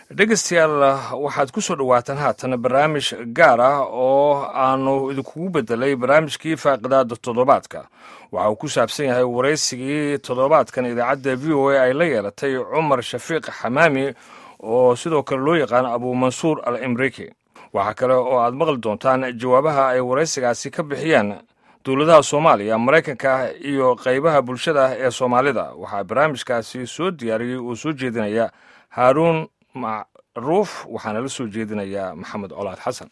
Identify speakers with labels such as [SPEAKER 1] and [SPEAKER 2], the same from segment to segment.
[SPEAKER 1] dhegeystayaal waxaad ku soo dhowaataan haatan barnaamij gaar ah oo aanu idinkugu bedelay barnaamijkii faaqidaada toddobaadka waxa uu ku saabsan yahay waraysigii toddobaadkan idaacadda v o a ay la yeelatay cumar shafiiq xamaami oo sidoo kale loo yaqaan abuumansuur al imriki waxaa kale oo aad maqli doontaan jawaabaha ay waraysigaasi ka bixiyeen dowladaha soomaaliya maraykanka iyo qaybaha bulshada ee soomaalida waxaa barnaamijkaasi soo diyaariyey oo soo jeedinaya haaruun macruuf waxaana la soo jeedinayaa maxamed colaad xasan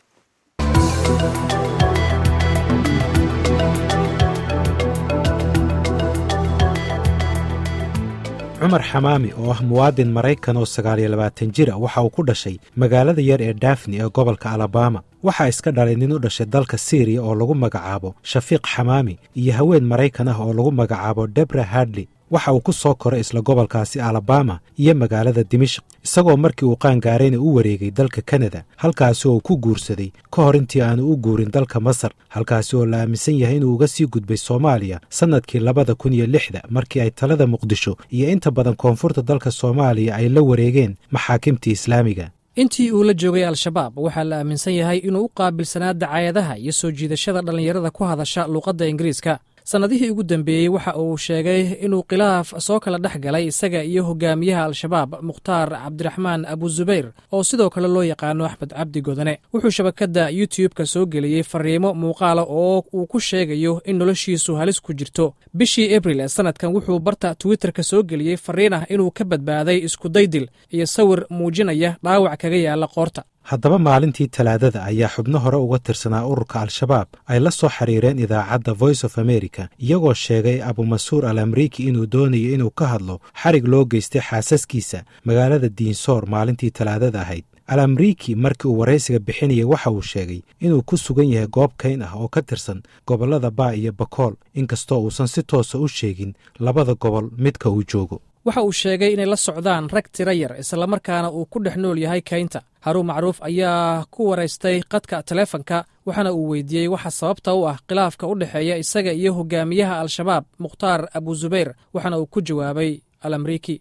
[SPEAKER 2] cumar xamaami oo ah muwaadin maraykan oo sagaaliyo labaatan jir a waxa uu ku dhashay magaalada yar ee dafni ee gobolka alabama waxaa iska dhalay nin u dhashay dalka syriya oo lagu magacaabo shafiiq xamaami iyo haween maraykan ah oo lagu magacaabo debra hadley waxa uu ku soo koray isla gobolkaasi alabama iyo magaalada dimashik isagoo markii uu qaangaarayna u wareegay dalka kanada halkaasi oo uu ku guursaday ka hor intii aanu u guurin dalka masar halkaasi oo la aaminsan yahay inuu uga sii gudbay soomaaliya sannadkii labada kun iyo lixda markii ay talada muqdisho iyo inta badan koonfurta dalka soomaaliya ay la wareegeen maxaakimtii islaamiga
[SPEAKER 3] intii uu la joogay al-shabaab waxaa la aaminsan yahay inuu u qaabilsanaa dacaayadaha iyo soo jiidashada dhallinyarada ku hadasha luuqadda ingiriiska sannadihii ugu dambeeyey waxa uu sheegay inuu khilaaf soo kala dhex galay isaga iyo hogaamiyaha al-shabaab mukhtaar cabdiraxmaan abuzubayr oo sidoo kale loo yaqaano axmed cabdi godane wuxuu shabakadda youtub-ka soo geliyey fariimo muuqaala oo uu ku sheegayo in noloshiisu halis ku jirto bishii abril ee sannadkan wuxuu barta twitterka soo geliyey fariin ah inuu ka badbaaday iskudaydil iyo sawir muujinaya dhaawac kaga yaala qoorta
[SPEAKER 2] haddaba maalintii talaadada ayaa xubno hore uga tirsanaa ururka al-shabaab ay la soo xiriireen idaacadda voice of america iyagoo sheegay abumansuur al amriiki inuu doonayo inuu ka hadlo xarig loo geystay xaasaskiisa magaalada diinsoor maalintii talaadada ahayd al amriiki markii uu waraysiga bixinayay waxa uu sheegay inuu ku sugan yahay goob kayn ah oo ka tirsan gobollada baa iyo bakool inkastoo uusan si toosa u sheegin labada gobol midka uu joogo
[SPEAKER 3] waxa uu sheegay inay la socdaan rag tira yar islamarkaana uu ku dhex nool yahay kaynta haruun macruuf ayaa ku waraystay qadka taleefanka waxaana uu weydiiyey waxa sababta u ah khilaafka u dhexeeya isaga iyo hogaamiyaha al-shabaab mukhtaar abuzubayr waxaana uu ku jawaabay al amriiki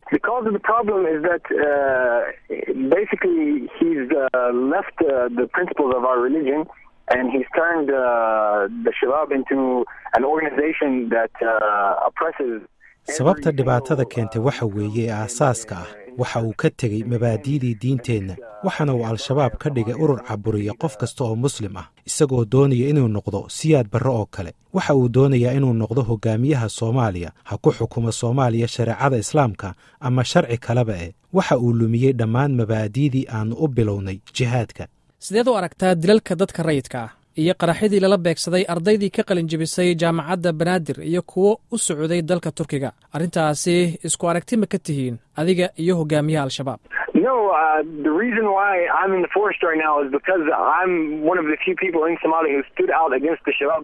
[SPEAKER 4] and he's turned uh, the Shabab into an organization that uh, oppresses
[SPEAKER 2] sababta dhibaatada keentay waxa weeye ee aasaaska ah waxa uu ka tegey mabaadi'dii diinteenna waxaana uu al-shabaab ka dhigay urur caburiya qof kasta oo muslim ah isagoo doonaya inuu noqdo siyaad barre oo kale waxa uu doonayaa inuu noqdo hogaamiyaha soomaaliya ha ku xukumo soomaaliya shareecada islaamka ama sharci kaleba eh waxa uu lumiyey dhammaan mabaadi'dii aannu u bilownay jihaadka
[SPEAKER 3] sideed u aragtaa dilalka dadka rayidka ah iyo qaraxyadii lala beegsaday ardaydii ka qalin jebisay jaamacadda banaadir iyo kuwo u socday dalka turkiga arrintaasi isku aragti ma ka tihiin adiga iyo hogaamiyaha al-shabaab
[SPEAKER 4] No, uh, the reason why I'm in the forest right now is because I'm one of the few people in Somalia who stood out against the Shabab.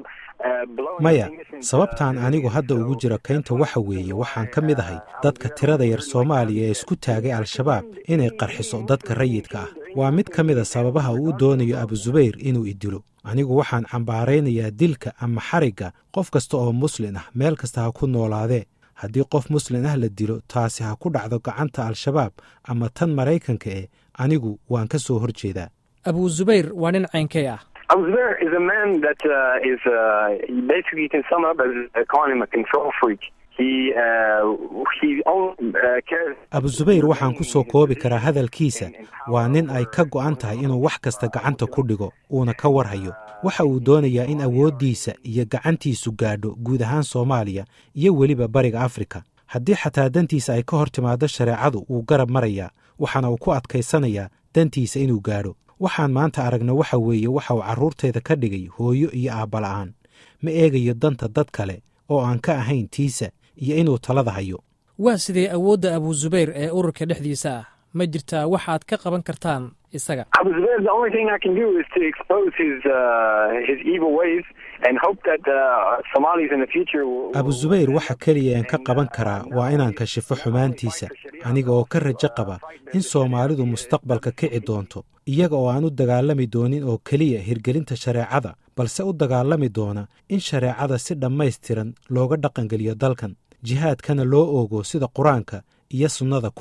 [SPEAKER 2] maya sababtaan anigu hadda ugu jiro kaynta waxa weeye waxaan ka mid ahay dadka tirada yar soomaaliya ee isku taagay al-shabaab inay qarxiso dadka rayidka ah waa mid ka mida sababaha uu u doonayo abuzubayr inuu idilo anigu waxaan cambaaraynayaa dilka ama xarigga qof kasta oo muslin ah meel kasta ha ku noolaadee haddii qof muslin ah la dilo taasi ha ku dhacdo gacanta al-shabaab ama tan maraykanka eh anigu waan ka soo hor jeedaa
[SPEAKER 3] abuzubayr waa nin caynkay ah
[SPEAKER 4] Abu Zubair is a man that uh, is uh, basically you can sum up as uh, calling him a control freak. He uh, he only uh, cares.
[SPEAKER 2] abuzubayr waxaan ku soo koobi karaa hadalkiisa waa nin ay ka go'an tahay inuu wax kasta gacanta ku dhigo uuna ka warhayo waxa uu doonayaa in awooddiisa iyo gacantiisu gaadho guud ahaan soomaaliya iyo weliba bariga afrika haddii xataa dantiisa ay ka hor timaado shareecadu wuu garab marayaa waxaana uu ku adkaysanayaa dantiisa inuu gaadho waxaan maanta aragna waxa weeye waxa uu carruurtayda ka dhigay hooyo iyo aabbala'aan ma eegayo danta dad kale oo aan ka ahayn tiisa iyo inuu talada hayo
[SPEAKER 3] waa sidee awoodda abuzubayr ee ururka dhexdiisa ah ma jirtaa waxaad ka qaban kartaan isaga
[SPEAKER 4] Abu Zubair, the only thing I can do is to expose his uh, his evil ways and hope that uh, Somalis in the future will.
[SPEAKER 2] abuzubayr waxa keliya aan ka qaban karaa waa inaan kashifo xumaantiisa aniga oo ka rajo qaba in soomaalidu mustaqbalka kici doonto iyaga oo aan u dagaalami doonin oo keliya hirgelinta shareecada balse u dagaalami doona in shareecada si dhammaystiran looga dhaqangeliyo dalkan jihaadkana loo oogo sida qur-aanka iyo sunnada ku cad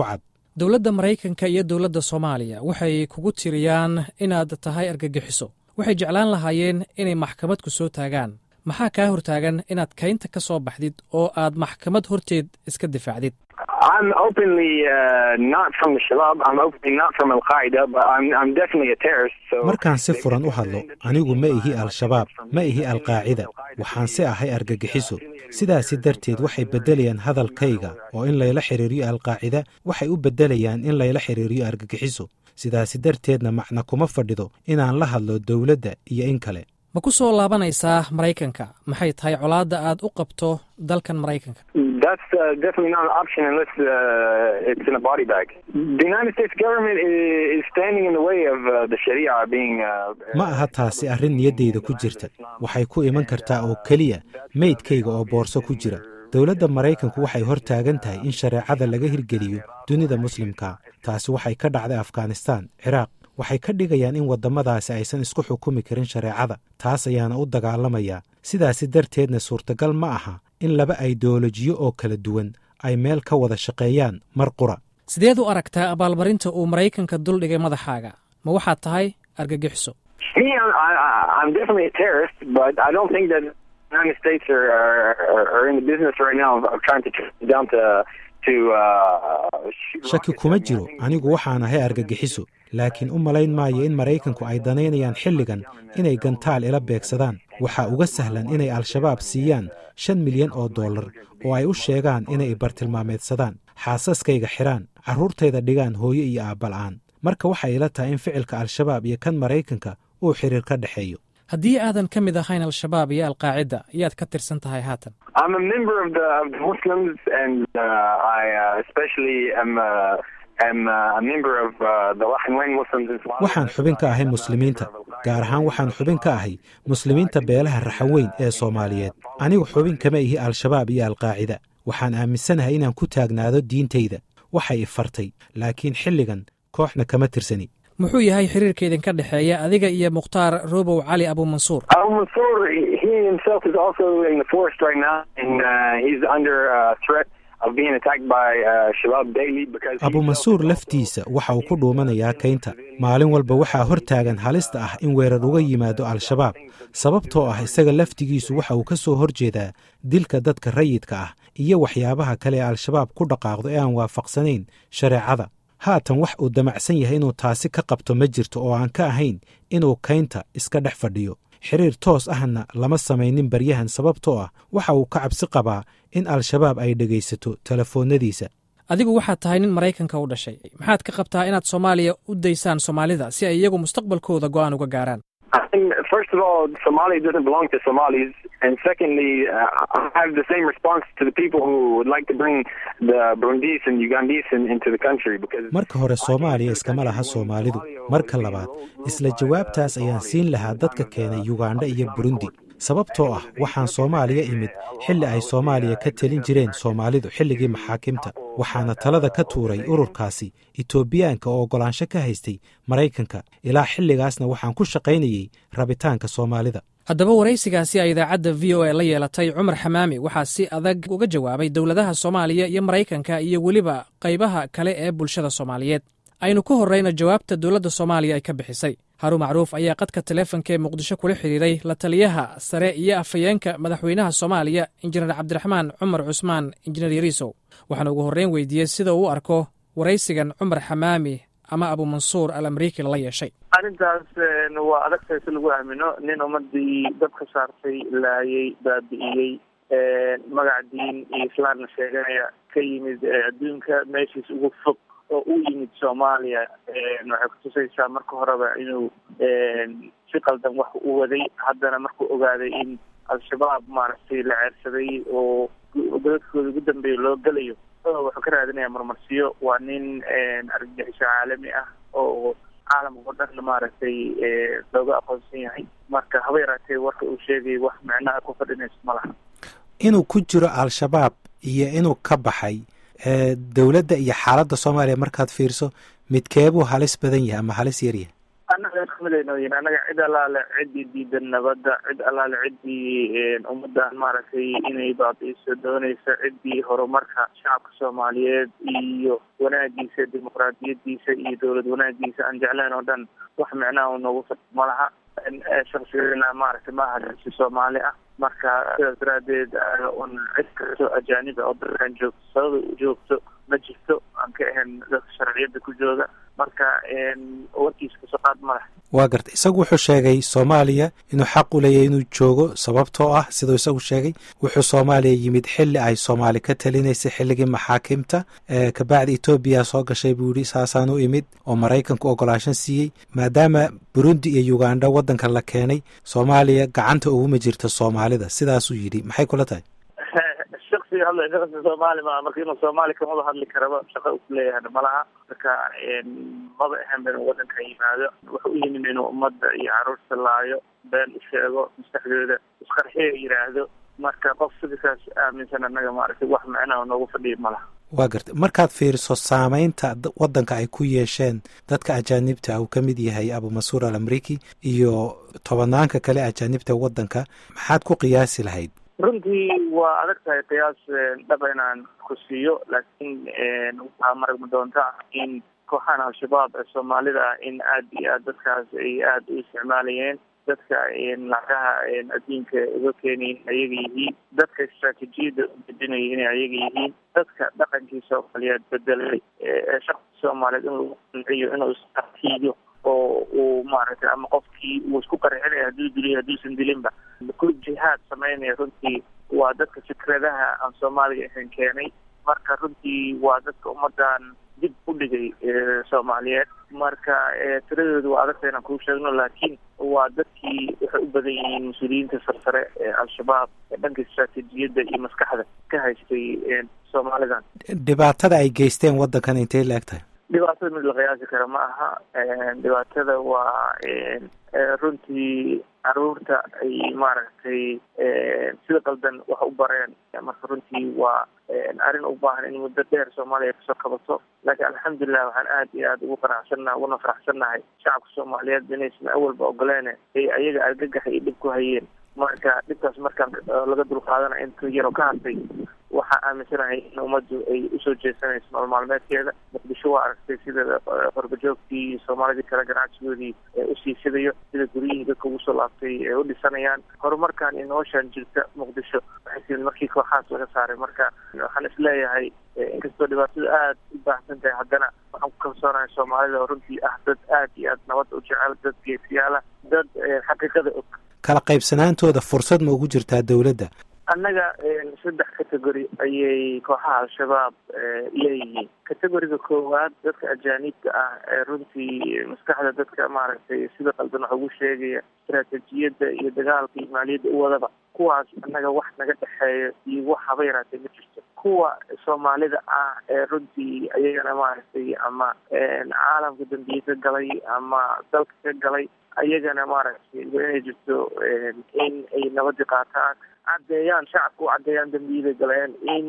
[SPEAKER 3] dowladda maraykanka iyo dowladda soomaaliya waxay kugu tiriyaan inaad tahay argagixiso waxay jeclaan lahaayeen inay maxkamad ku soo taagaan maxaa kaa hortaagan inaad kaynta ka soo baxdid oo aad maxkamad horteed iska difaacdid
[SPEAKER 4] I'm openly uh, not from the Shabab. I'm openly not from Al Qaeda, but I'm, I'm definitely a terrorist. So
[SPEAKER 2] markaan si furan u hadlo anigu ma ihi al-shabaab ma ihi al-qaacida waxaan si ahay argagixiso sidaasi darteed waxay beddelayaan hadalkayga oo in layla xiriiriyo alqaacida waxay u beddelayaan in layla xiriiriyo argagixiso sidaasi darteedna macna kuma fadhido inaan la hadlo dowladda iyo in kale
[SPEAKER 3] ma ku soo laabanaysaa maraykanka maxay tahay colaadda aad u qabto dalkan maraykanka
[SPEAKER 4] that's uh, definitely not an option unless uh, it's in a body bag. The United States government is, is standing in the way of uh, the Sharia being. Uh,
[SPEAKER 2] ma aha taasi arrin niyaddayda ku jirta waxay ku iman kartaa oo keliya meydkayga oo boorso ku jira dowladda maraykanku waxay hor taagan tahay in shareecada laga hirgeliyo dunida muslimka taasi waxay ka dhacday afghanistaan ciraaq waxay ka dhigayaan in waddamadaasi aysan isku xukumi karin shareecada taas ayaana u dagaalamayaa sidaasi darteedna suurtagal ma aha in laba aideolojiyo oo kala duwan ay meel ka wada shaqeeyaan mar qura
[SPEAKER 3] sideed u aragtaa abaalmarinta uu maraykanka duldhigay madaxaaga ma waxaad tahay argagixiso
[SPEAKER 4] Me, I'm, I, I'm definitely a terrorist, but I don't think that the United States are, are, are in the business right now of, of trying to track down to to. Uh, shoot
[SPEAKER 2] shaki
[SPEAKER 4] rockets
[SPEAKER 2] kuma
[SPEAKER 4] at me. I
[SPEAKER 2] jiro
[SPEAKER 4] think-
[SPEAKER 2] anigu waxaan ahay argagixiso laakiin u malayn maayo in maraykanku ay danaynayaan xilligan inay gantaal ila beegsadaan waxaa uga sahlan inay al-shabaab siiyaan shan milyan oo dollar oo ay u sheegaan inay bartilmaameedsadaan xaasaskayga xidhaan carruurtayda dhigaan hooyo iyo aabbala'aan marka waxay ila tahay in ficilka al-shabaab iyo kan maraykanka uu xiriir ka dhexeeyo
[SPEAKER 3] haddii aadan ka mid ahayn al-shabaab iyo alqaacida yaad ka tirsan tahay haatan
[SPEAKER 4] I'm a member of the, of the Muslims, and uh, I uh, especially am uh, am uh, a member of uh, the Rakhine Muslims in Somalia.
[SPEAKER 2] waxaan xubin ka ahay muslimiinta gaar ahaan waxaan xubin ka ahay muslimiinta beelaha raxaweyn ee soomaaliyeed anigu xubin kama ihi al-shabaab iyo alqaacida waxaan aaminsanahay inaan ku taagnaado diintayda waxay i fartay laakiin xilligan kooxna kama tirsani
[SPEAKER 3] muxuu yahay xiriirka idinka dhexeeya adiga iyo mukhtaar robow cali abuumansuur
[SPEAKER 4] Al Mansour, he himself is also in the forest right now, and uh, he's under uh, threat of being attacked by uh, Shabab daily because. he
[SPEAKER 2] abu mansuur
[SPEAKER 4] himself is
[SPEAKER 2] laftiisa waxa uu ku dhuumanayaa kaynta maalin walba waxaa hor taagan halista ah in weerar uga yimaado al-shabaab sababtoo ah isaga laftigiisu waxa uu ka soo horjeedaa dilka dadka rayidka ah iyo waxyaabaha kale ee al-shabaab ku dhaqaaqdo ee aan waafaqsanayn shareecada haatan wax uu damacsan yahay inuu taasi ka qabto ma jirto oo aan ka ahayn inuu kaynta iska dhex fadhiyo xiriir toos ahna lama samaynin baryahan sababtoo ah waxa uu ka cabsi qabaa in al-shabaab ay dhegaysato telefoonnadiisa
[SPEAKER 3] adigu waxaad tahay nin maraykanka u dhashay maxaad ka qabtaa inaad soomaaliya u daysaan soomaalida si ay iyagu mustaqbalkooda go'aan uga gaaraan
[SPEAKER 4] I mean, first of all, Somalia doesn't belong to Somalis, and secondly, uh, I have the same response to the people who would like to bring the Burundis and Ugandese in, into the country because.
[SPEAKER 2] marka hore soomaaliya iskama laha soomaalidu marka labaad isla jawaabtaas ayaan siin lahaa dadka keenay yugandha iyo burundi sababtoo ah waxaan soomaaliya imid xilli ay soomaaliya ka telin jireen soomaalidu xilligii maxaakimta waxaana talada ka tuuray ururkaasi etoobiyaanka oo oggolaansho ka haystay maraykanka ilaa xilligaasna waxaan ku shaqaynayey rabitaanka soomaalida
[SPEAKER 3] haddaba waraysigaasi ay idaacadda v o a la yeelatay cumar xamaami waxaa si adag uga jawaabay dowladaha soomaaliya iyo maraykanka iyo weliba qaybaha kale ee bulshada soomaaliyeed aynu ka horrayna jawaabta dowladda soomaaliya ay ka bixisay haruun macruuf ayaa qadka taleefanka ee muqdisho kula xidhiiray la taliyaha sare iyo afhayeenka madaxweynaha soomaaliya injineer cabdiraxmaan cumar cusmaan injineer yariisow waxaana ugu horreyn weydiiyey sida uu u arko waraysigan cumar xamaami ama abuumansuur al amriiki lala yeeshay
[SPEAKER 5] arrintaas een, waa adagtahay si lagu aamino nin ummadii dad ka saartay laayay baabi'iyey een, magac diin iyo islaamna sheeganaya ka yimid ee, adduunka meeshiis ugu fog oo u yimid soomaaliya een, waxay kutusaysaa marka horeba inuu een, si qaldan wax u waday haddana markuu ogaaday in al-shabaab maaragtay la ceersaday oo dadkooda ugu dambeeya loo gelayo oo wuxuu ka raadinaya marmarsiyo waa nin een, argagixiso caalami ah oo caalamka oo dhan maaragtay ee, looga aqoonsan yahay marka haba yaraatee warka uu sheegay wax micnaha ku fadhinayso ma laha
[SPEAKER 2] inuu ku jiro al-shabaab iyo inuu ka baxay ee dowladda iyo xaaladda soomaaliya markaad fiirso midkeebuu halis badan yahay ama halis yar yahay
[SPEAKER 5] annaga kamidayno yihin annaga cid allaale ciddii diidan nabadda cid allaale ciddii ummadan maaragtay inay baabi'iso doonaysa ciddii horumarka shacabka soomaaliyeed iyo wanaagiisa dimuqraadiyadiisa iyo dowlad wanaagiisa aan jeclayn oo dhan wax micnaha u noogu fad malaha shaksigeena maaragtay maaha darsi soomaali ah marka sidaas daraadeed un cid kastoo ajaaniba oo dalkan joogto sababa joogto ma jirto aan ka ahayn dadka sharciyada ku jooga marka warkiisa kasoo qaad ma leh
[SPEAKER 2] waa garta isagu wuxuu sheegay soomaaliya inuu xaq u leeyahy inuu joogo sababtoo ah siduu isagu sheegay wuxuu soomaaliya yimid xilli ay soomaali ka talinaysay xilligii maxaakimta kabacdi etoobiya soo gashay buu yihi saasaan u imid oo maraykanku ogolaashan siiyey maadaama burundi iyo uganda waddanka la keenay soomaaliya gacanta uguma jirta soomaalida sidaasuu yidhi maxay kula tahay
[SPEAKER 5] shaksiga hadla shaqsi soomaali maa marka inuu soomaali kamada hadli karaba shaqa u kuleeyahana malaha marka maba ahan ba inuu wadanka yimaado wuxuu u yimin inuu ummadda iyo caruurta laayo been u sheego maskaxdooda isqarxiyo yidhaahdo marka qof sidikaas aaminsan annaga maaragtay wax macnaha noogu fadhiya malaha
[SPEAKER 2] waa garta markaad fiiriso saameynta waddanka ay ku yeesheen dadka ajaanibta uu ka mid yahay abumasuur al amriki iyo tobanaanka kale ajaanibta waddanka maxaad ku qiyaasi lahayd
[SPEAKER 5] runtii waa adag tahay qiyaas dhaba inaan ku siiyo laakiin waxaa maragma doonta in kooxahan al-shabaab ee soomaalida ah in aada iyo aad dadkaas ay aada u isticmaalayeen dadka lacagaha adduunka uga keenayin ayaga yihiin dadka istraatijiyadda u bedinaya inay ayaga yihiin dadka dhaqankii soomaaliyeed bedelay ee shaqsi soomaaliyeed in lagu qanciyo inuu isartiiyo oo uu maaragtay ama qofkii uu isku qarxinaya hadduu diliyo hadduusan dilinba ku jihaad sameynaya runtii waa dadka fikradaha aan soomaaliga ahayn keenay marka runtii waa dadka ummadan dib u dhigay soomaaliyeed marka tiradooda waa adagta inaan kuu sheegno laakiin waa dadkii waxay u badan yihiin mas-uuliyiinta sarsare ee al-shabaab ee dhanka istraatijiyadda iyo maskaxda ka haystay soomaalidan
[SPEAKER 2] dhibaatada ay geysteen waddankan intay la eg tahay
[SPEAKER 5] dhibaatada mid la qiyaasi kara ma aha dhibaatada waa runtii caruurta ay maaragtay sida qaldan wax u bareen marka runtii waa arrin u baahan in muddo dheer soomaaliya kasoo kabato laakiin alxamdulilah waxaan aad iyo aada ugu qanacsannaha uguna faraxsannahay shacabka soomaaliyeed inaysan awalba ogoleene ay ayaga argagaxa iyo dhib ku hayeen marka dhibkaas markaan laga dulqaadana inta yaroo ka hadlay waxaa aaminsanahay in ummaddu ay usoo jeesanayso nool maalmeedkeeda muqdisho waa aragtay sida qorbajoogtii soomaalidii kale ganacsigoodii usii sidayo sida guryihii dadka ugu soo laabtay ee u dhisanayaan horumarkan iyo noloshaan jirta muqdisho waxay timid markii kooxaas laga saaray marka waxaan isleeyahay inkastoo dhibaatadu aada u baahsan tahay haddana waxaan ku kalsoonahay soomaalida oo runtii ah dad aad iyo aad nabadda u jecel dad geesiyaala dad xaqiiqada og
[SPEAKER 2] kala qaybsanaantooda fursad ma ugu jirtaa dowladda
[SPEAKER 5] annaga saddex category ayay kooxaha al-shabaab leeyihiin categoriga koowaad dadka ajaanibka ah ee runtii maskaxda dadka maaragtay sida qaldan wax ugu sheegaya istraatijiyadda iyo dagaalka iyo maaliyadda u wadaba kuwaas annaga wax naga dhexeeyo iyo wax haba yaraatee ma jirto kuwa soomaalida ah ee runtii ayagana maaragtay ama caalamka dambiye ka galay ama dalka ka galay ayagana maaragtay waa inay jirto in ay nabadi qaataan caddeeyaan shacabka u caddeeyaan dambiyada galeen in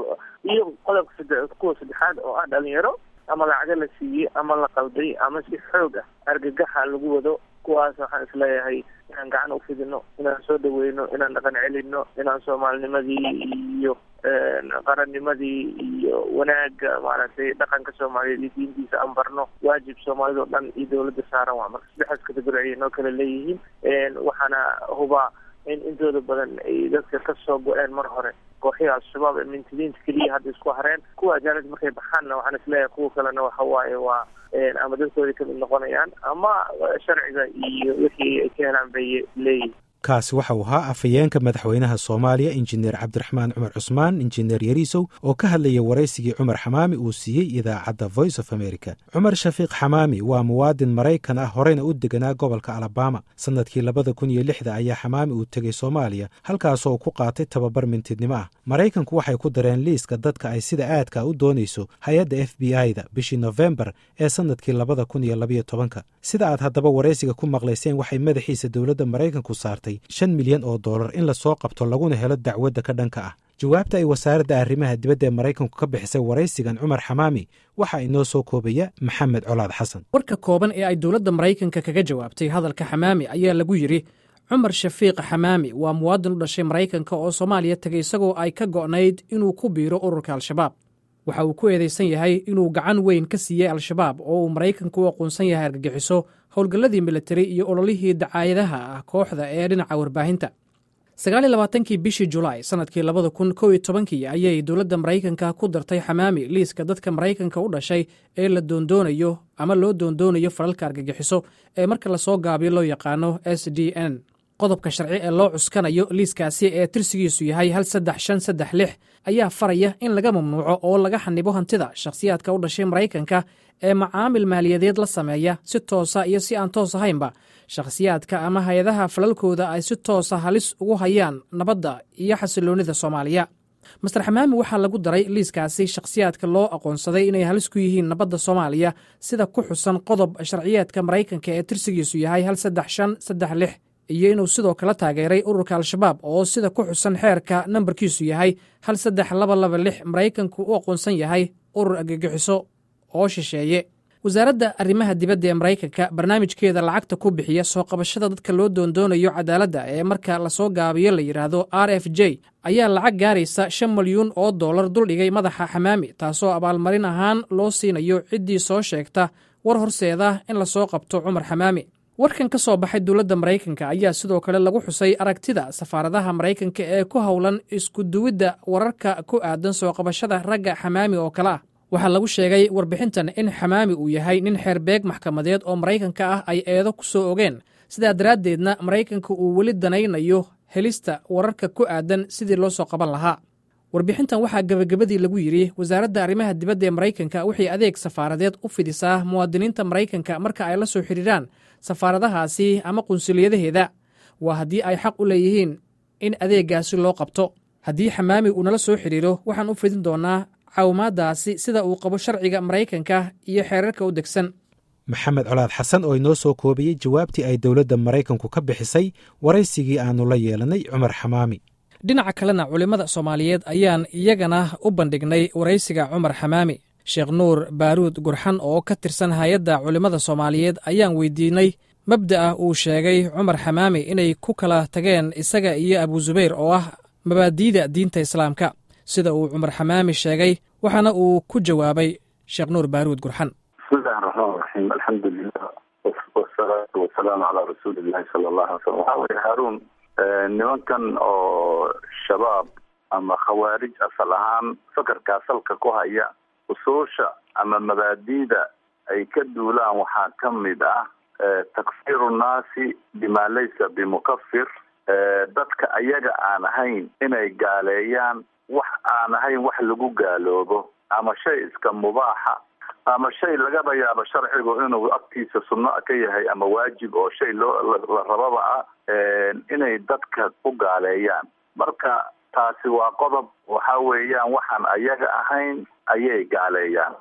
[SPEAKER 5] iyo qodobka sade kuwa saddexaad oo ah dhalinyaro ama lacago la siiyey ama la qalday ama si xoog ah argagaxa lagu wado kuwaas waxaan isleeyahay inaan gacan ufidino inaan soo dhaweyno inaan dhaqan celino inaan soomaalinimadii iyo qarannimadii iyo wanaaga maaragtay dhaqanka soomaaliyeed iyo diintiisa aan barno waajib soomaalida o dhan iyo dawladda saaran waa marka saddexdaas categori ayay noo kala leeyihiin waxaana hubaa in intooda badan ay dadka ka soo go-een mar hore kooxihii al-shabaab ee mintidiinta keliya hadda isku hareen kuwa ajaanib markay baxaanna waxaan isleeyahay kuwa kalena waxa waaye waa ama dadkoodii kamid noqonayaan ama sharciga iyo wixii ay ka helaan bay leeyihin
[SPEAKER 2] kaasi waxa uu ahaa afhayeenka madaxweynaha soomaaliya injineer cabdiraxmaan cumar cusmaan injineer yariisow oo ka hadlaya waraysigii cumar xamaami uu siiyey idaacadda voice of america cumar shafiiq xamaami waa muwaadin maraykan ah horeyna u deganaa gobolka alabama sannadkii labada kun iyo lixda ayaa xamaami uu tegey soomaaliya halkaasoo ku qaatay tababar mintidnimo ah maraykanku waxay ku dareen liiska dadka ay sida aadka u doonayso hay-adda f b i-da bishii nofembar ee sannadkii labada kun iyo labayo tobanka sida aad haddaba waraysiga ku maqlayseen waxay madaxiisa dowladda maraykanku saartay shan milyan oo dollar in lasoo qabto laguna helo dacwadda ka dhanka ah jawaabta ay wasaaradda arrimaha dibadda ee maraykanku ka bixisay waraysigan cumar xamaami waxaa inoo soo koobaya maxamed colaad xasan
[SPEAKER 3] warka kooban ee ay dowladda maraykanka kaga jawaabtay hadalka xamaami ayaa lagu yidhi cumar shafiiq xamaami waa muwaadin u dhashay maraykanka oo soomaaliya tegay isagoo ay ka go'nayd inuu ku biiro ururka al-shabaab waxa uu ku eedaysan yahay inuu gacan weyn ka siiyey al-shabaab oo uu maraykanka u aqoonsan yahay argagixiso howlgalladii militari iyo ololihii dacaayadaha ah kooxda ee dhinaca warbaahinta sagaal iyo labaatankii bishii julaay sannadkii labada kun kow iyo tobankii ayay dowladda maraykanka ku dartay xamaami liiska dadka maraykanka u dhashay ee la doondoonayo ama loo doondoonayo falalka argagixiso ee marka lasoo gaabiyo loo yaqaano s d n qodobka sharci ee loo cuskanayo liiskaasi ee tirsigiisu yahay hal saddex shan saddex lix ayaa faraya in laga mamnuuco oo laga xanibo hantida shakhsiyaadka u dhashay maraykanka ee macaamil maaliyadeed la sameeya si toosa iyo si aan toos ahaynba shakhsiyaadka ama hay-adaha falalkooda ay si toosa halis ugu hayaan nabadda iyo xasiloonnida soomaaliya master xamaami waxaa lagu daray liiskaasi shakhsiyaadka loo aqoonsaday inay halis ku yihiin nabadda soomaaliya sida ku xusan qodob sharciyeedka maraykanka ee tirsigiisu yahay hal saddex shan saddex lix iyo inuu sidoo kale taageeray ururka al-shabaab oo sida ku xusan xeerka nambarkiisu yahay hal saddex laba laba lix maraykanku u aqoonsan yahay urur argagixiso oo shisheeye wasaaradda arrimaha dibadda ee maraykanka barnaamijkeeda lacagta ku bixiya soo qabashada dadka loo doondoonayo cadaaladda ee marka lasoo gaabiyo la yidhaahdo r f j ayaa lacag gaaraysa shan milyuun oo dollar duldhigay madaxa xamaami taasoo abaalmarin ahaan loo siinayo ciddii soo sheegta war horseeda in lasoo qabto cumar xamaami warkan ka soo baxay dowladda maraykanka ayaa sidoo kale lagu xusay aragtida safaaradaha maraykanka ee ku howlan iskuduwidda wararka ku aadan soo qabashada ragga xamaami oo kale ah waxaa lagu sheegay warbixintan in xamaami uu yahay nin xeerbeeg maxkamadeed oo maraykanka ah ay eedo ku soo ogeen sidaa daraaddeedna maraykanka uu weli danaynayo helista wararka ku aadan sidii loo soo qaban lahaa warbixintan waxaa gebagabadii lagu yidhi wasaaradda arrimaha dibadda ee maraykanka waxay adeeg safaaradeed u fidisaa muwaadiniinta maraykanka marka ay la soo xidhiiraan safaaradahaasi ama qunsuliyadaheeda waa haddii ay xaq u leeyihiin in adeeggaasi loo qabto haddii xamaami uu nala soo xidhiiro waxaan u fidin doonaa caawimaadaasi sida uu qabo sharciga maraykanka iyo xeerarka u degsan
[SPEAKER 2] maxamed colaad xasan oo inoo soo koobiyey jawaabtii ay dowladda maraykanku ka bixisay waraysigii aannu la yeelanay cumar xamaami
[SPEAKER 3] dhinaca kalena culimmada soomaaliyeed ayaan iyagana u bandhignay waraysiga cumar xamaami sheekh nuur baaruud gurxan oo ka tirsan hay-adda culimmada soomaaliyeed ayaan weydiinay mabda'a uu sheegay cumar xamaami inay ku kala tageen isaga iyo abuusubayr oo ah mabaadiida diinta islaamka sida uu cumar xamaami sheegay waxaana uu ku jawaabay sheekh nuur baaruud gurxan
[SPEAKER 6] bismillahi raxmaan raxiim alxamdulilah wasalaatu wasalaamu calaa rasuulillahi sala allahu alay slam waxaa weye haaruun nimankan oo shabaab ama khawaarij asal ahaan fakarkaa salka ku haya usuusha ama mabaadiida ay ka duulaan waxaa ka mid ah takfiru nnaasi bima laysa bimukafir dadka ayaga aan ahayn inay gaaleeyaan wax aan ahayn wax lagu gaaloobo ama shay iska mubaaxa ama shay lagaba yaabo sharcigu inuu agtiisa sunno ka yahay ama waajib oo shay loo la rababa ah inay dadka ku gaaleeyaan marka taasi waa qodob waxa weeyaan waxaan ayaga ahayn ayay gaaleeyaan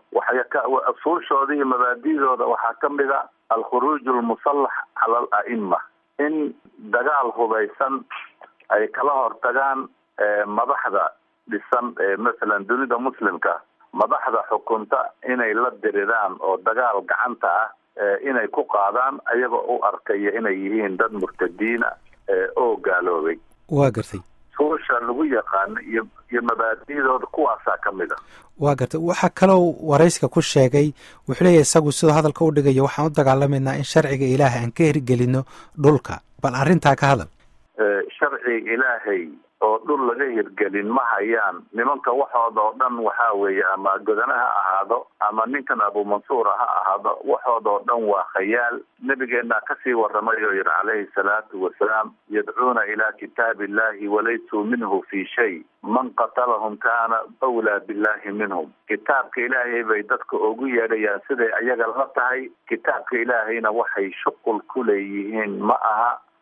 [SPEAKER 6] usuushooda iyo mabaadidooda waxaa ka mid a alkhuruuj almusallax cala al a'ima in dagaal hubaysan ay kala hortagaan madaxda dhisan masalan dunida muslimka madaxda xukunta inay la diriraan oo dagaal gacanta ah inay ku qaadaan ayagoo u arkaya inay yihiin dad murtadiina oo gaaloobay
[SPEAKER 2] waa gartay
[SPEAKER 6] suusha lagu yaqaano iyo iyo mabaadidooda kuwaasaa ka mid a
[SPEAKER 2] waa gartay waxaa kaloo warayska ku sheegay wuxuu leeyahy isagu sidoo hadalka u dhigayo waxaan u dagaalamaynaa in sharciga ilaahay aan ka hirgelino dhulka bal arrintaa ka hadal
[SPEAKER 6] sharciga ilaahay oo dhul laga hirgelin ma hayaan nimanka waxooda oo dhan waxaa weeye ama godana ha ahaado ama ninkan abumansuura ha ahaado waxooda oo dhan waa khayaal nebigeenaa kasii waramay oo yihi calayhi salaatu wasalaam yadcuuna ilaa kitaabi illahi walaysuu minhu fi shay man qatalahum kaana awlaa billahi minhum kitaabka ilaahay bay dadka ugu yeedhayaan siday ayaga la tahay kitaabka ilaahayna waxay shuqul ku leeyihiin ma aha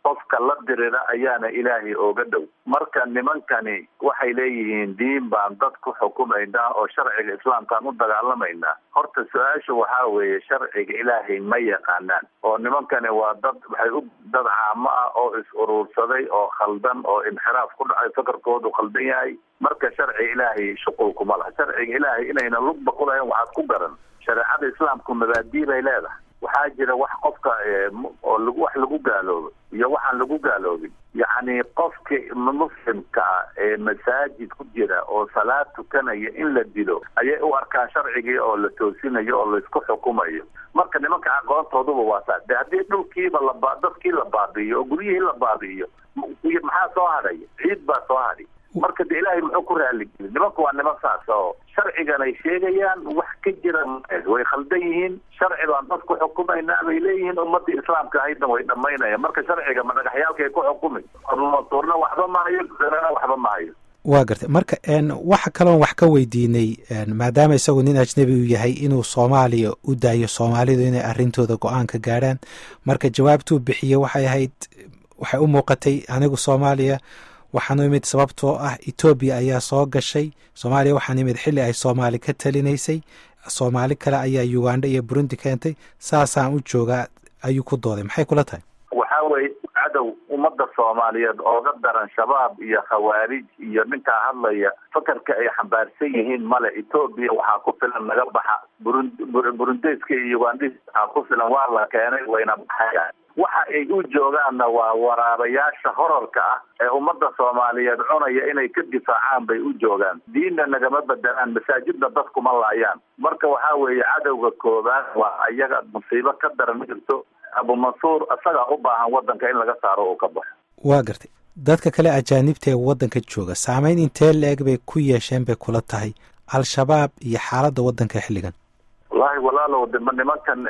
[SPEAKER 6] qofka la dirira ayaana ilaahay ooga dhow marka nimankani waxay leeyihiin diin baan dad ku xukumaynaa oo sharciga islaamkaan u dagaalamaynaa horta su-aashu waxaa weeye sharciga ilaahay ma yaqaanaan oo nimankani waa dad waxay u dad caamo ah oo is uruursaday oo khaldan oo inxiraaf ku dhacay fakarkoodu khaldan yahay marka sharciga ilaahay shuqul kuma laha sharciga ilaahay inayna lugba ku lahayn waxaad ku garan shareecada islaamku mabaadii bay leedahay waxaa jira wax qofka oo lagu wax lagu gaaloobo iyo waxaan lagu gaaloobin yacni qofka muslimka ah ee masaajid ku jira oo salaad tukanaya in la dilo ayay u arkaan sharcigii oo la toosinayo oo laisku xukumayo marka nimanka aqoontooduba waa saas de haddii dhulkiiba laba dadkii la baabi'iyo oo guryihii la baabi'iyo maxaa soo hadhay ciid baa soo hadhay marka de ilaahay muxuu ku raaligeli nimanku waa niman saas oo sharcigan ay sheegayaan wax ka jira way khaldan yihiin sharci baan dad ku xukumaynaa bay leeyihiin ummadii islaamka ahaydna way dhamaynayaan marka sharciga ma dhagaxyaalkay ku xukumi ormatuurna waxba maayo gudanana waxba maayo
[SPEAKER 2] waa gartay marka waxa kaloon wax ka weydiinay maadaama isagu nin ajnebi uu yahay inuu soomaaliya u daayo soomaalidu inay arrintooda go-aan ka gaadhaan marka jawaabtuu bixiye waxay ahayd waxay u muuqatay anigu soomaaliya waxaan u imid sababtoo ah etoobiya ayaa soo gashay soomaaliya waxaan imid xilli ay soomaali ka talinaysay soomaali kale ayaa uganda iyo burundi keentay saasaan u joogaa ayuu ku dooday maxay kula tahay
[SPEAKER 6] waxaa weeye cadow ummadda soomaaliyeed ooga daran shabaab iyo khawaarij iyo ninkaa hadlaya fakarka ay xambaarsan yihiin male etoobiya waxaa ku filan naga baxa burun burundeyska iyo ugandis waxaa ku filan waa la keenay wayna baxayaan waxa ay u joogaanna waa waraabayaasha horarka ah ee ummadda soomaaliyeed cunaya inay ka difaacaan bay u joogaan diinna nagama bedelaan masaajidna dadkuma laayaan marka waxaa weeye cadowga koobaad waa iyaga musiibo ka daran jirto abumansuur isagaa u baahan waddanka in laga saaro uu ka baxo
[SPEAKER 2] waa gartay dadka kale ajaanibta ee waddanka jooga saameyn intee la-eg bay ku yeesheen bay kula tahay al-shabaab iyo xaaladda waddanka xilligan
[SPEAKER 6] wallaahi walaalow dema nimankan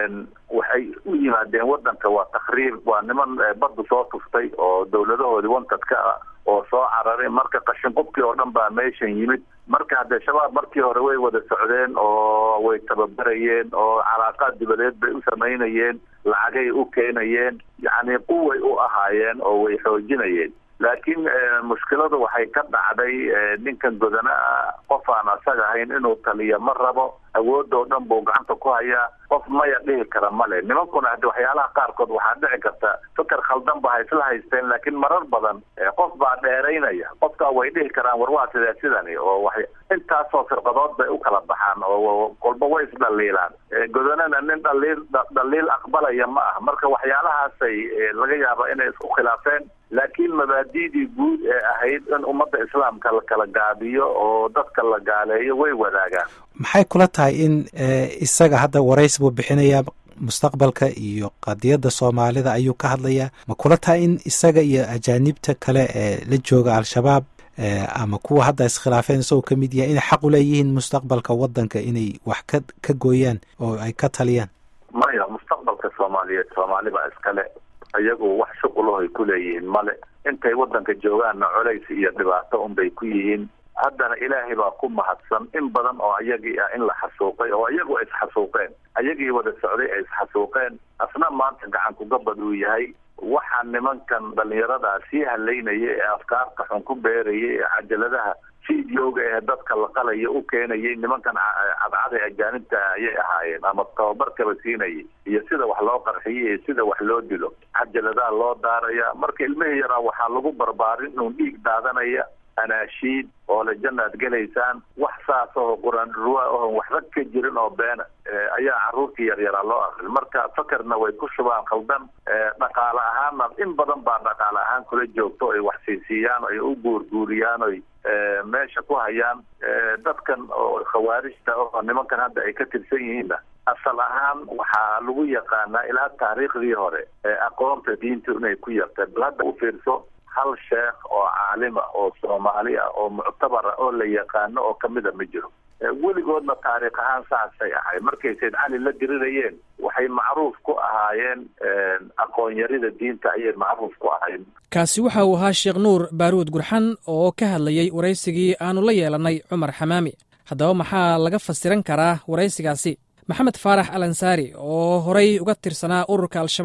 [SPEAKER 6] waxay u yimaadeen waddanka waa takriib waa niman baddu soo tuftay oo dawladahoodii wantadka ah oo soo cararay marka qashin qubkii oo dhan baa meeshan yimid marka haddee shabaab markii hore way wada socdeen oo way tababarayeen oo calaaqaad dibadeed bay u samaynayeen lacagay u keenayeen yacni quway u ahaayeen oo way xoojinayeen laakiin mushkiladu waxay ka dhacday ninkan godana ah qof aan asaga ahayn inuu taliya ma rabo awoodoo dhan buu gacanta ku hayaa qof maya dhihi kara male nimankuna hadi waxyaalaha qaarkood waxaa dhici karta fikar khaldan ba ha isla haysteen laakiin marar badan qof baa dheeraynaya qofkaa way dhihi karaan war waa sidee sidani oo wa intaasoo firqadood bay u kala baxaan oo kolba way isdhaliilaan godanana nin dhaliil dhaliil aqbalaya ma ah marka waxyaalahaasay laga yaaba inay isku khilaafeen laakiin mabaadidii guud ee ahayd in ummadda islaamka la kala gaabiyo oo dadka la gaaleeyo way wadaagaan
[SPEAKER 2] maxay kula tahay in isaga hadda warays buu bixinayaa mustaqbalka iyo qadiyadda soomaalida ayuu ka hadlayaa ma kula tahay in isaga iyo ajaanibta kale ee la jooga al-shabaab ama kuwa hadda iskhilaafeen isagoo ka mid yahay inay xaq u leeyihiin mustaqbalka waddanka inay wax ka ka gooyaan oo ay ka taliyaan
[SPEAKER 6] maya mustaqbalka soomaaliyeed soomaali baa iskale iyagu wax shuqulaho ay ku leeyihiin male intay waddanka joogaanna colays iyo dhibaato unbay ku yihiin haddana ilaahay baa ku mahadsan in badan oo ayagii ah in la xasuuqay oo iyagu ay isxasuuqeen ayagii wada socday ay isxasuuqeen asna maanta gacankugabad uu yahay waxaa nimankan dhalinyaradaa sii halaynaya ee afkaarta xun ku beerayay ee cajaladaha videoga ee dadka la qalaya u keenayay nimankan cadcaday ajaanibta ayay ahaayeen ama tababarkaba siinayay iyo sida wax loo qarxiyo iyo sida wax loo dilo cajaladaha loo daaraya marka ilmihii yaraa waxaa lagu barbaarin inuu dhiig daadanaya anaashiid oo le jannaad gelaysaan wax saas oo qur-aan ruwa oon waxba ka jirin oo beena ayaa caruurtii yaryaraa loo akrin marka fakarna way ku shubaan khaldan dhaqaale ahaanna in badan baa dhaqaale ahaan kula joogto ay wax siisiiyaan ay u guurguuriyaan oy meesha ku hayaan dadkan oo khawaarijta oo nimankan hadda ay ka tirsan yihiinna asal ahaan waxaa lagu yaqaanaa ilaa taariikhdii hore aqoonta diinta inay ku yartay bal hadda u fiirso hal sheekh oo caalima oo soomaali ah oo muctabara oo la yaqaano oo kamida ma jiro weligoodna taariikh ahaan saasay ahay markay sayd cali la dirirayeen waxay macruuf ku ahaayeen aqoon-yarida diinta ayay macruuf ku ahayn
[SPEAKER 3] kaasi waxa uu ahaa sheekh nuur baaruud gurxan oo ka hadlayey waraysigii aanu la yeelannay cumar xamaami haddaba maxaa laga fasiran karaa waraysigaasi maxamed faarax al ansaari oo horay uga tirsanaa ururka al-shabaab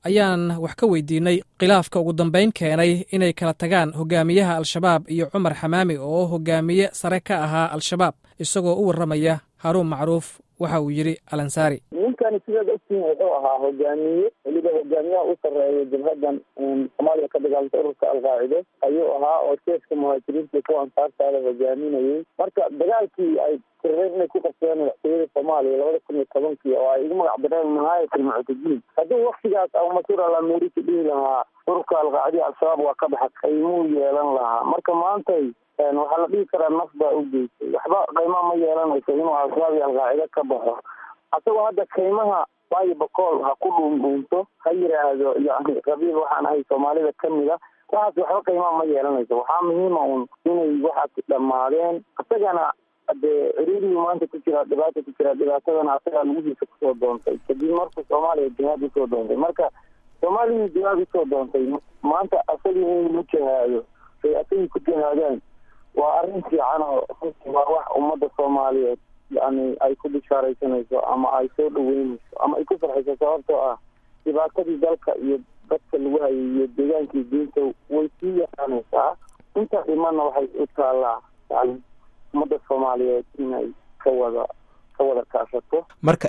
[SPEAKER 3] ayaan wax ka weydiinay khilaafka ugu dambayn keenay inay kala tagaan hogaamiyaha al-shabaab iyo cumar xamaami oo hogaamiye sare ka ahaa al-shabaab isagoo u warramaya haruun macruuf waxa uu yidhi alansaari
[SPEAKER 7] ninkani sidaad ogtiin wuxuu ahaa hogaamiye weliba hogaamiyaha u sarreeya jabhadan soomaaliya ka dagaalanta ururka alqaacide ayuu ahaa oo sheefka muhaajiriinta kuwa ansaartaada hogaaminayay marka dagaalkii ay tirreen inay ku qabsadeen madaxtooyada soomaaliya labada kun iyo tobankii oo ay ugu magac dareen nihaayat almuctadiin haddii waktigaas abumasuur alamerika dhihi lahaa ururka alqaacida al-shabaab waa ka baxa qaymuu yeelan lahaa marka maantay waxaa la dhihi karaa naf baa u geystay waxba qaymaa ma yeelanayso inuu al-shabaab iyo alqaacide ka baxo asagoo hadda kaymaha waayo bakool ha ku dhuundhuunto ha yiraahdo yani qabiil waxaan ahay soomaalida kamid a waxaas waxba qaymaa ma yeelanayso waxaa muhiima un inay waxaas dhammaadeen isagana dee ciriirigii maanta ku jiraa dhibaata ku jiraa dhibaatadana asagaa lugihiisa kusoo doontay kadib markuu soomaaliya jihaad usoo doontay marka soomaaliya jihaad usoo doontay maanta asagii in lagu jihaado ay asagii ku jihaadaan waa arrin fiican oo runtii waa wax ummadda soomaaliyeed yani ay ku bishaaraysanayso ama ay soo dhaweynayso ama ay ku farxayso sababtoo ah dhibaatadii dalka iyo dadka lagu hayay iyo deegaankii diinta way sii yaqaanaysaa inta dhimana waxay u taallaa yani ummadda soomaaliyeed inay ka wada ka wada kaashato
[SPEAKER 2] marka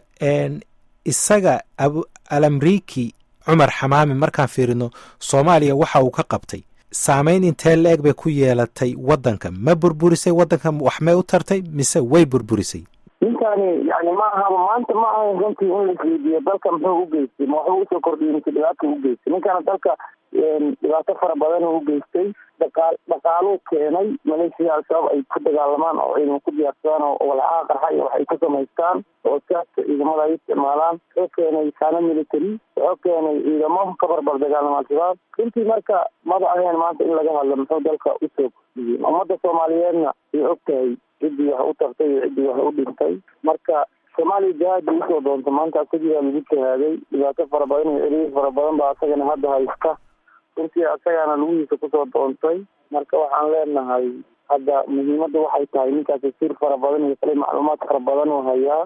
[SPEAKER 2] isaga abu alamriki cumar xamaami markaan fiirino soomaaliya waxa uu ka qabtay saameyn intee la-eg bay ku yeelatay waddanka ma burburisay waddanka wax may u tartay mise way burburisay
[SPEAKER 7] ninkani yani ma ahaba maanta ma ahayn runtii in la isweydiiyo dalka muxuu u geystay ma waxba usoo kordhiyay mise dhibaata u geystay ninkana dalka dhibaato fara badan u geystay dhaqa dhaqaaluu keenay maleeshiya al-shabaab ay ku dagaalamaan oo ciidan ku diyaarsadaan oo walcaha qarxa iyo waxay ku samaystaan oo saaska ciidamada ay isticmaalaan wuxuu keenay saano military wuxuu keenay ciidamo ka barbar dagaalama al-shabaab runtii marka maba ahayn maanta in laga hadlo muxuu dalka usoo kordhiyey ummadda soomaaliyeedna way og tahay ciddii wax u tartay iyo ciddii wax u dhintay marka soomaaliya jihaadii usoo doonta maanta asagiibaa lagu jihaaday dhibaato fara badan iyo ciriir fara badan baa asagana hadda haysta runtii asagaana lugihiisa kusoo doontay marka waxaan leenahay hadda muhiimadda waxay tahay ninkaasi sir fara badan iyo kale macluumaad fara badan oo hayaa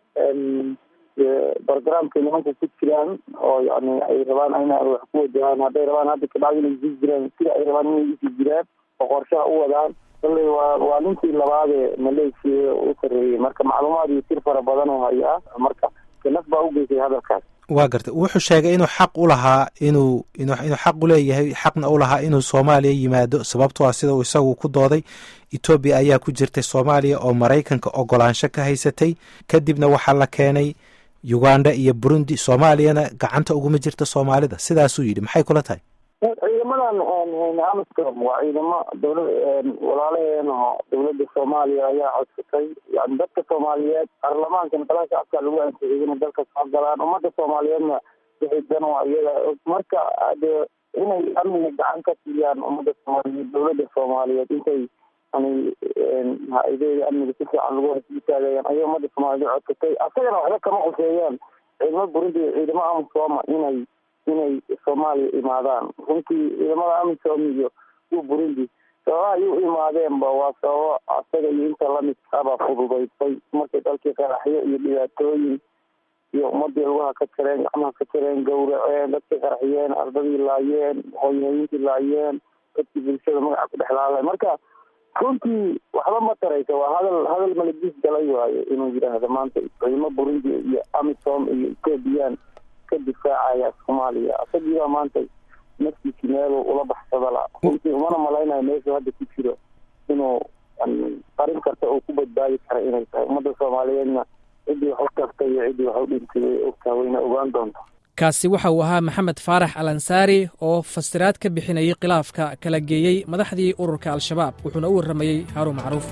[SPEAKER 7] barogramkay nimanka ku jiraan oo yani ay rabaan ina wax ku wajahaan hadday rabaan hadda kabacdi inay sii jiraan sida ay rabaan inay usii jiraan oo qorshaha u wadaan kalley waa waa ninkii labaadee maleeshiya u sarreeyey marka macluumaad iyo sir fara badan oo hayaa marka naf baa u geysay hadalkaas
[SPEAKER 2] waa gartay wuxuu sheegay inuu xaq u lahaa inuu inuu xaq u leeyahay xaqna u lahaa inuu soomaaliya yimaado sababtoo ah sida uu isagu ku dooday etoobiya ayaa ku jirtay soomaaliya oo maraykanka ogolaansho ka haysatay kadibna waxaa la keenay uganda iyo burundi soomaaliyana gacanta uguma jirta soomaalida sidaasuu yidhi maxay kula tahay
[SPEAKER 7] ciidamadan amisom waa ciidamo dowla walaalaheena oo dowladda soomaaliya ayaa codsatay yani dadka soomaaliyeed baarlamaankan kala shacabka lagu ansixiyay inay dalka soo galaan ummadda soomaaliyeedna waxay dan waa iyaga marka dee inay amniga gacan ka siiyaan ummadda soomaaliyeed dowladda soomaaliyeed intay yani ha-ideeda amniga si fiican lagu hasiitaagayaan ayay ummadda soomaaliyeed codsatay asagana waxba kama quseeyaan ciidamo burundi iyo ciidamo amisooma inay inay soomaaliya imaadaan runtii ciidamada amisom iyo kuwa burundi sababaha ay u imaadeenba waa sababo asaga iyo inta lamidkaaba fududaysay markay dalkii qaraxyo iyo dhibaatooyin iyo ummadii lugaha ka jareen gacmaha ka jareen gawraceen dadkii qaraxyeen ardadii laayeen hooyhooyinkii laayeen dadkii bulshada magaca ku dhexlaalay marka runtii waxba ma taraysa waa hadal hadal maladiis galay waayo inuu yidhaahdo maanta ciidamo burundi iyo amisom iyo ethoobiyan ka difaacaya soomaaliya asagiibaa maanta naftiisi meelu ula baxsada la runtii umana malaynayo meeshu hadda ku jiro inuu qarin karta oo ku badbaadi kara inay tahay ummadda soomaaliyeedna ciddii wax u tartay iyo ciddii wax u dhintay way ogtaha wayna ogaan doonta
[SPEAKER 3] kaasi waxa uu ahaa maxamed faarax al ansaari oo fasiraad ka bixinayay khilaafka kala geeyey madaxdii ururka al-shabaab wuxuuna u warramayey haruun macruuf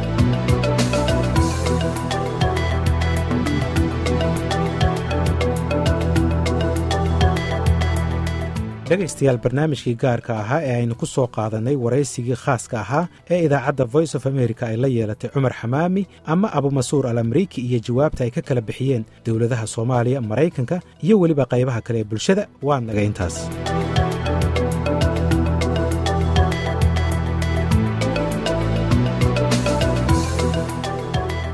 [SPEAKER 2] dhegaystayaal barnaamijkii gaarka ahaa ee aynu ku soo qaadannay waraysigii khaaska ahaa ee idaacadda voice of america ay la yeelatay cumar xamaami ama abumasuur al amriiki iyo jawaabta ay ka kala bixiyeen dowladaha soomaaliya maraykanka iyo weliba qaybaha kale ee bulshada waa naga intaas